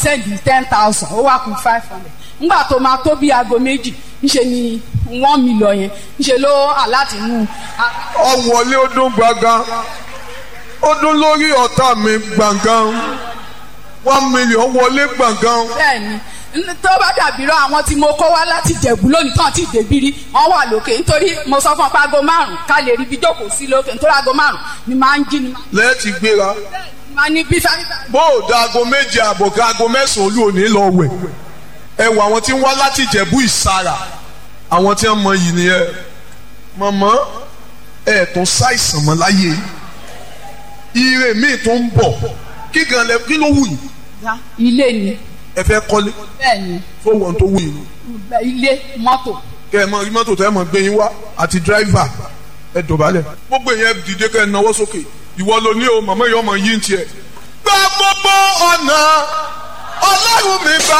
sẹ́ndì ten thousand ó wá kù five hundred ńgbà tó máa tó bí aago méjì ńṣe ni one million yẹn ńṣe ló aláàtì mú ọ̀wọ́lé ó dún gbàngàn ó dún lórí ọ̀tá mi gbàngàn one million wọlé gbàngàn bẹ́ẹ̀ni n- tó bá dàbí rọ àwọn tí mo kó wá láti jẹ̀bú lónìí tán ti dèbírí wọ́n wà lókè nítorí mo sọ fún ọ pé aago márùn ká lè rí ibi jókòó sí lókè nítorí aago márùn ni máa ń jí ni lẹ́ẹ̀tì gbéra máa ní bí fẹ́ẹ́ bó o da aago méje àbọ̀ ká aago mẹ́sàn-án olú òní lọ wẹ̀ ẹ wọ àwọn tí ń wá láti Ìjẹ̀bú Ìsàrà àwọn tí wọ́n mọ yìí nìyẹn mọ̀mọ́ ẹ̀ tó ṣàìsàn mọ́ láyé ire míì tó ń bọ̀ kí gan lẹ kí ló wù yìí ya ilé ni ẹ fẹ́ kọ́lé bẹ́ẹ̀ni fowó tó wù yìí ilé mọ́tò kẹ ẹ mọ rí mọ́tò tẹ́ ẹ mọ gbé yín wá àti dírẹ́fà ẹ dọ̀bálẹ̀ gbogbo yẹn dìde kẹ́ ẹ náwó sókè ìwọ ló ní o màmá yìí ọmọ yìí ń tiẹ̀. gba gbogbo ọ̀nà ọlọ́run mi gba